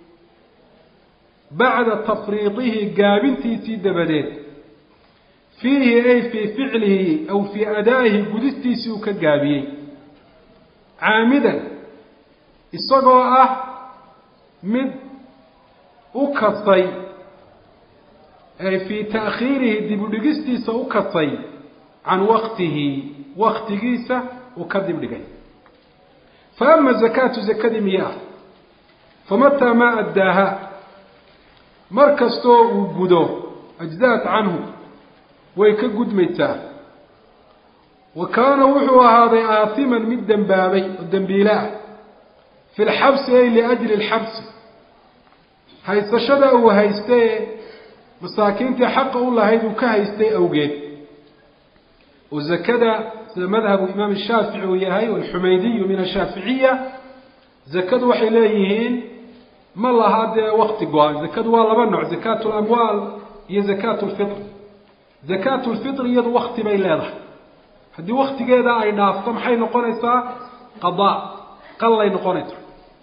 A: bacda tafriidihi gaabintiisii dabadeed fiihi ay fii ficlihi aw fii adaa'ihi gudistiisii uu ka gaabiyey caamidan isagoo ah mid u kasay ay fii ta'khiirihi dib u dhigistiisa u kasay can waqtihi waktigiisa uu ka dib dhigay fa ama zakaatu zakadii miyaa famataa maa addaaha mar kastoo uu gudo ajzaat canhu way ka gudmaysaa wa kaana wuxuu ahaaday aatiman mid dembaabay oo dembiile ah fi lxabsi ay liajli lxabsi haysashada uu haystay masaakiintii xaqa u lahayd uu ka haystay awgeed oo zakada sida madhabu imaam shaafici uu yahay alxumaydiyu min ashaaficiya zakadu waxay leeyihiin ma laha dee wakti go-an zakadu waa laba nooc zakaatu lamwaal iyo zakaatu lfitr zakaatu lfitr iyadu wakti bay leedahay haddii waktigeeda ay dhaafto maxay noqonaysaa qadaa qallay noqonaysaa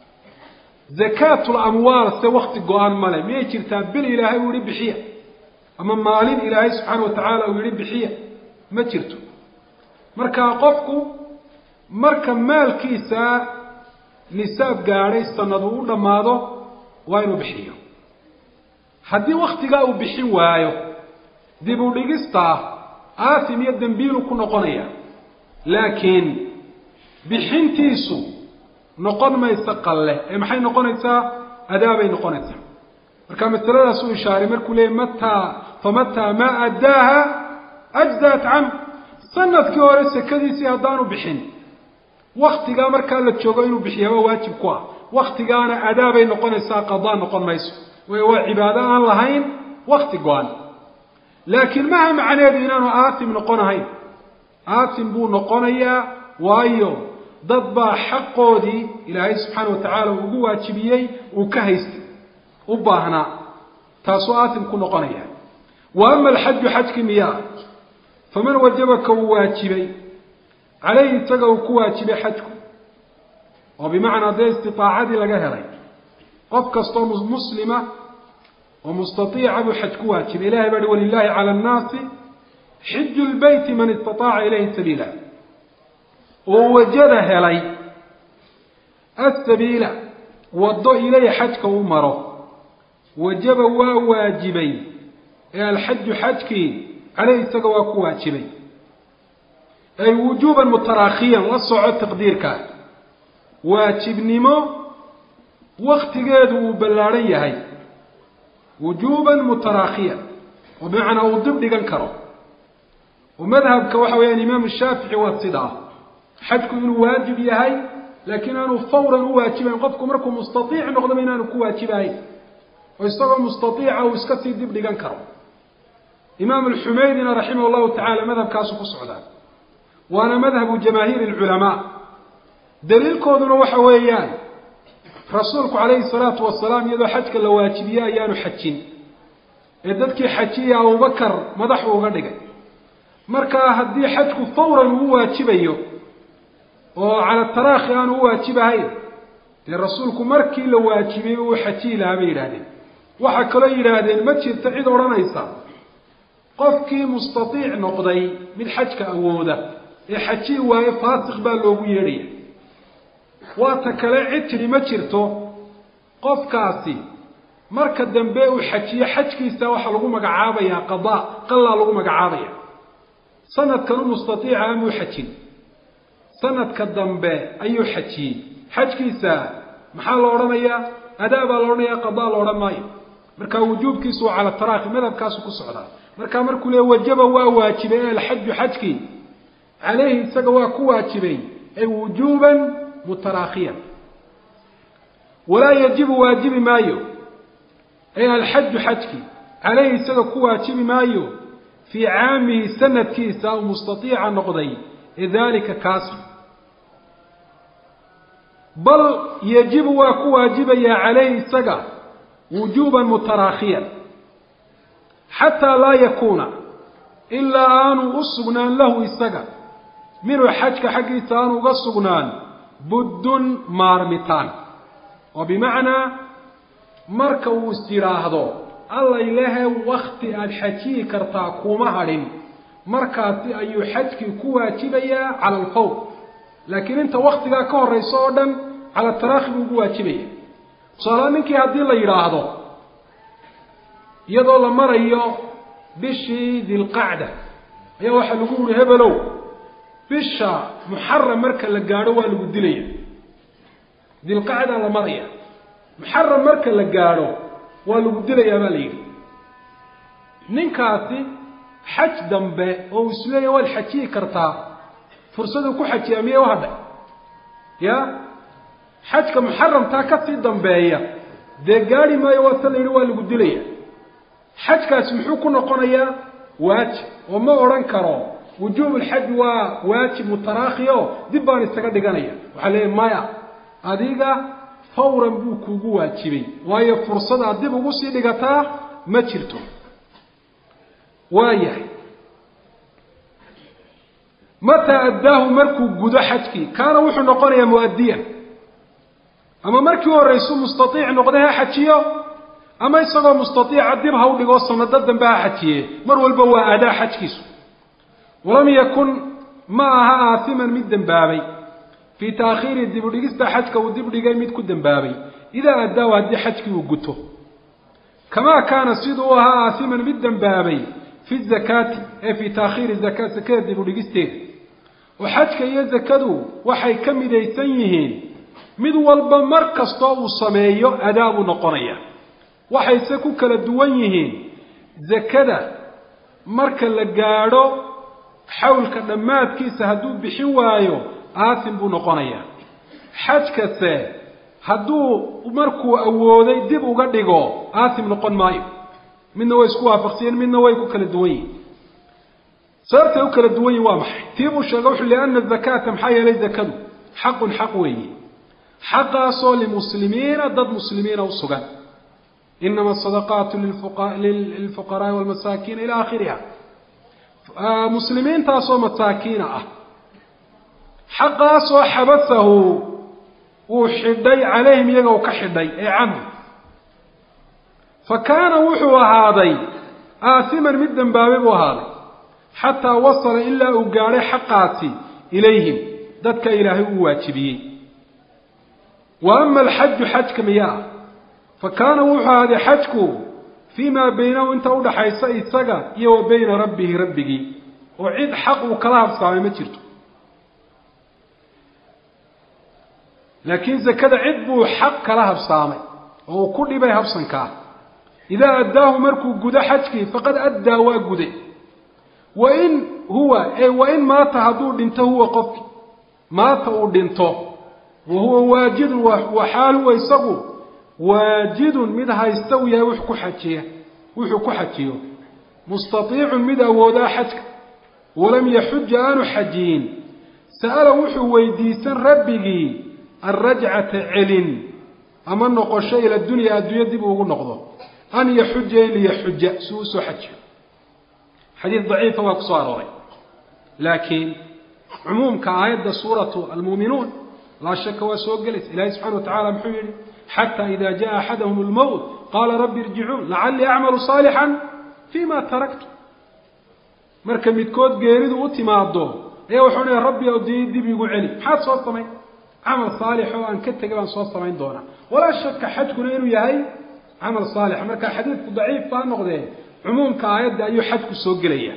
A: zakaatu lamwaal se wakti go-an male miyay jirtaa bil ilaahay uu yihi bixiya ama maalin ilaahay subxaana wa tacaala uu yihi bixiya ma jirto marka qofku marka maalkiisa nisaab gaadhay sanadu u dhammaado waa inuu bixiyo haddii waktigaa uu bixin waayo dib u dhigistaa aasim iyo dembiilu ku noqonaya laakiin bixintiisu noqon maysa qalle ee maxay noqonaysaa adaabay noqonaysaa marka masaladaas uu ishaaray markuu leeyay mataa famataa maa addaaha ajzaat canhu sanadkii hore sekadiisii haddaanu bixin waktigaa markaa la joogo inuu bixiyaaba waajib ku ah waktigaana adaabay noqonaysaa qadaa noqon mayso waayo waa cibaado aan lahayn wakti go-an laakiin maha macneedu inaanu aasim noqonahayn aasim buu noqonayaa waayo dad baa xaqoodii ilaahay subxaana wa tacaala ugu waajibiyey uu ka haystay u baahnaa taasuu aasim ku noqonaya wa ama alxaju xajkii miyaa faman wajabaka uu waajibay caleyhi isaga uu ku waajibay xajku oo bimacnaa dee istiaacadii laga helay qof kastoo muslima oo mustaiica buu xaj ku waajibay ilahay baa hi walilahi cala annaasi xiju lbeyti man istaaaca ilayhi sabiila oo wajada helay asabiila waddo ilay xajka u maro wajaba waa waajibay ee alxaju xajkii caleyhi isaga waa ku waajibay ay wujuuban mutaraakhiyan la soco taqdiirkaa waajibnimo waktigeedu uu ballaadhan yahay wujuuban mutaraakhiyan oo bimacnaa uu dib dhigan karo oo madhabka waxa weeyaan imaamu shaafici waa sidaa xajku inuu waajib yahay laakiin aanu fawran u waajibayn qofku markuu mustaiic noqdaba inaanu ku waajibahayn oo isagoo mustaiica uu iska sii dib dhigan karo imaam alxumaydina raximah llahu tacala madhabkaasu ku socdaa waana madhabu jamaahiiri alculamaa daliilkooduna waxa weeyaan rasuulku calayhi salaatu wasalaam iyadoo xajka la waajibiye ayaanu xajin ee dadkii xajiya abubakar madaxu uga dhigay markaa haddii xajku fawran uu waajibayo oo cala taraakhi aanu u waajibahayn dee rasuulku markii la waajibiyey uu xajiyi lahaa bay yidhaahdeen waxaa kaloo yidhaahdeen ma jirto cid odhanaysa qofkii mustaiic noqday mid xajka awooda ee xajiyi waaye faasiq baa loogu yeedhaya waata kale cid tidhi ma jirto qofkaasi marka dambe uu xajiyo xajkiisa waxaa lagu magacaabayaa qadaa qallaa lagu magacaabaya sanadkan u mustaiica amuu xajin sanadka dambe ayuu xajiyey xajkiisa maxaa la odhanayaa adaa baa la odhanaya qadaa la odhan maayo marka wujuubkiisu waa cala taraakhi madhabkaasu ku socdaa markaa markuu le wajaba waa waajibay alxaju xajkii caleyhi isaga waa ku waajibay ay wujuuban mutaraakhiyan walaa yajibu waajibi maayo ay alxaju xajkii caleyhi isaga ku waajibi maayo fii caamihi sanadkiisa u mustaiica noqday ee dalika kaas bal yajibu waa ku waajibayaa caleyhi isaga wujuuban mutaraakhiyan xataa laa yakuuna ilaa aanu u sugnaan lahu isaga minhu xajka xaggiisa aanu uga sugnaan buddun maarmitaan oo bimacnaa marka uu is yidhaahdo alla ilahe wakti aada xajiyi kartaa kuma hadhin markaasi ayuu xajkii ku waajibayaa cala alfawr laakiin inta waktigaa ka horeysa oo dhan cala taraakhi buu ugu waajibaya tusaala ninkii haddii la yidhaahdo iyadoo la marayo bishii dilqacda ayaa waxaa lagu yihi hebelow bisha muxaram marka la gaadho waa lagu dilaya dilqacdaa la maraya muxaram marka la gaadho waa lagu dilayaa baa la yidhi ninkaasi xaj dambe oo uu isleeya waad xajiyi kartaa fursaduu ku xajiyaa miyay u hadhay ya xajka muxaramtaa kasii dambeeya dee gaadi maayo waata la yidhi waa lagu dilaya xajkaasi muxuu ku noqonayaa waajib oo ma odhan karo wujuub lxaj waa waajib mutaraakhi o dib baan isaga dhiganaya waxaa leeyahy maya adiga fawran buu kuugu waajibay waayo fursadaad dib ugu sii dhigataa ma jirto waayahay mataa addaahu markuu gudo xajkii kaana wuxuu noqonayaa muaddiyan ama markii horeysu mustaiic noqday ha xajiyo ama isagoo mustaiica dib ha u dhigoo sanado dambe ha xajiye mar walba waa adaa xajkiisu walam yakun ma aha aasiman mid dembaabay fii taakhiiri dibudhigista xajka uu dib dhigay mid ku dembaabay idaa addaahu haddii xajkii uu guto kamaa kaana siduu u ahaa aasiman mid dembaabay fi zakaati ee fii taakhiiri zakaa sakada dibudhigisteeda oo xajka iyo zakadu waxay ka midaysan yihiin mid walba mar kastoo uu sameeyo adaa buu noqonaya waxayse ku kala duwan yihiin zakada marka la gaadho xawlka dhammaadkiisa hadduu bixin waayo aasim buu noqonayaa xajkase hadduu markuu awooday dib uga dhigo aasim noqon maayo midna way isku waafaqsiyeen midna way ku kala duwan yihin sababtay u kala duwan yihin waa maxay tii buu sheegay wuxu liana zakata maxaa yeelay zakadu xaqun xaq weeye xaqaasoo limuslimiina dad muslimiina u sugan inama asadaqaatu lilfuqaraai walmasaakiina ila akhiriha muslimiintaasoo masaakiina ah xaqaasoo xabasahu uu xidhay calayhim iyaga u ka xidhay ee canhu fa kaana wuxuu ahaaday aasiman mid dembaabay buu ahaaday xataa wasala ilaa uu gaadhay xaqaasi ilayhim dadka ilaahay uu waajibiyey wa ama alxaju xajka miya ah fa kaana wuxuu ahaaday xajku fii maa baynahu inta udhaxaysa isaga iyo wa bayna rabbihi rabbigii oo cid xaq uu kala habsaamay ma jirto laakiin zakada cid buu xaq kala habsaamay oo uu ku dhibay habsankaa idaa addaahu markuu gudo xajkii faqad addaa waa guday wa in huwa e wain maata hadduu dhinto huwa qofki maata uu dhinto wa huwa waajidun wa xaal huwa isagu waajidun mid haysta uu yahay wux ku xajiya wuxuu ku xajiyo mustaiicun mid awoodaa xajka walam yaxuja aanu xajiyin sa'ala wuxuu weydiisan rabbigii alrajcata celin ama noqosho ila dunya adduunya dib ugu noqdo an yaxuja in liyaxuja si uu usoo xajiyo xadiid daciifa waa ku soo arooray laakiin cumuumka aayadda suuratu almuuminuun laa shaka waa soo gelaysa ilahi subxana wa tacala muxuu yihi xata ida jaءa axadahum اlmowt qaala rabbi irjicuun lacalii acmalu صaalixا fima taraktu marka midkood geeridu u timaado ayaa wuxuu leeya rabbi ow dii dib igu celi maxaad soo samayn camal saalix oo aan ka tegay baan soo samayn doonaa walaa shaka xajkuna inuu yahay camal saalixa marka xadiidku daciif baa noqdee cumuumka aayadda ayuu xajku soo gelaya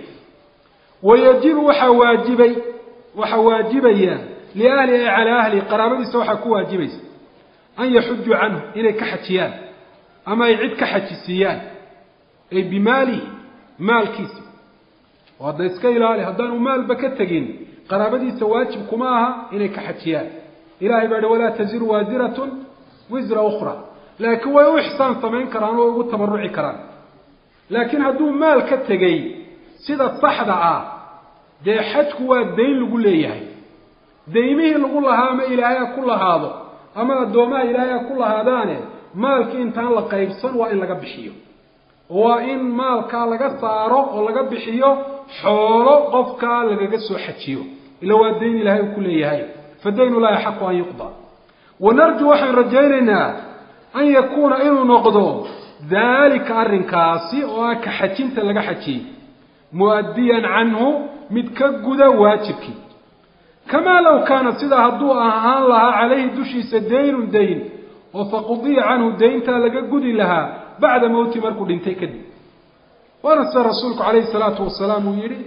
A: wayajibu waxaa waajibay waxaa waajibaya liahli ay calaa ahli qaraabadiisa waxaa ku waajibaysa an yaxujuu canhu inay ka xajiyaan ama ay cid ka xajisiiyaan ay bimaalihi maalkiisa oo hadda iska ilaali haddaanu maalba ka tegin qaraabadiisa waajib kuma aha inay ka xajiyaan ilahay baa hi walaa taziru waasiratun wisra ukhra laakiin way u ixsaan samayn karaan oo ugu tabaruci karaan laakiin hadduu maal ka tegey sida saxda ah dee xajku waa dayn lagu leeyahay daymihii lagu lahaa ama ilaahay ha ku lahaado ama addoomaha ilaahay ha ku lahaadaane maalkii intaan la qaybsan waa in laga bixiyo waa in maalkaa laga saaro oo laga bixiyo xoolo qofkaa lagaga soo xajiyo ila waa dayn ilaahay uu ku leeyahay fa dayn llahi axaqu an yuqda wanarju waxaan rajaynaynaa an yakuuna inuu noqdo daalika arrinkaasi oo ah ka xajinta laga xajiyey mu'addiyan canhu mid ka guda waajibkii kamaa low kaana sidaa hadduu ahaan lahaa calayhi dushiisa daynun dayn oo faqudiya canhu dayntaa laga gudi lahaa bacda mowti markuu dhintay kadib waana sida rasuulku calayhi salaatu wasalaam uu yihi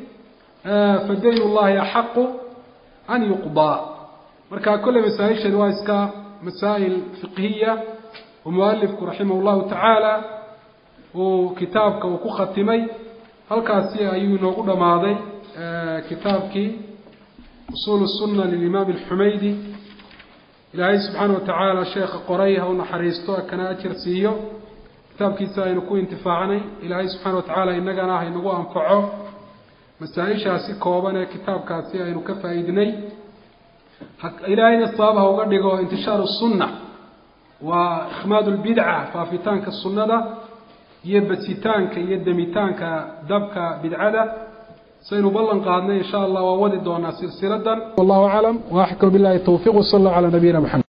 A: fa dayn llahi axaqu an yuqdaa marka kolley masaa-isheed waa iska masaa'il fiqhiya oo mualifku raximah llahu tacaala uu kitaabka uu ku khatimay halkaasi ayuu inoogu dhammaaday kitaabkii usuul sunna lilimaam alxumaydi ilaahay subxaana watacaala sheekha qoray ha u naxariisto kana ajar siiyo kitaabkiisa aynu ku intifaacnay ilaahay subxaana watacaala innagana ha inagu anfaco masaa-ishaasi kooban ee kitaabkaasi aynu ka faa'iidnay ilaahayna sabab ha uga dhigo intishaaru sunna waa ikhmaad lbidca faafitaanka sunnada iyo basitaanka iyo demitaanka dabka bidcada saynu ballan qaadnay insha allah waa wadi doonaa silsiladan wallahu aclam waaxkam billahi tawfiq wsal allahu calaa nabiyina maxamed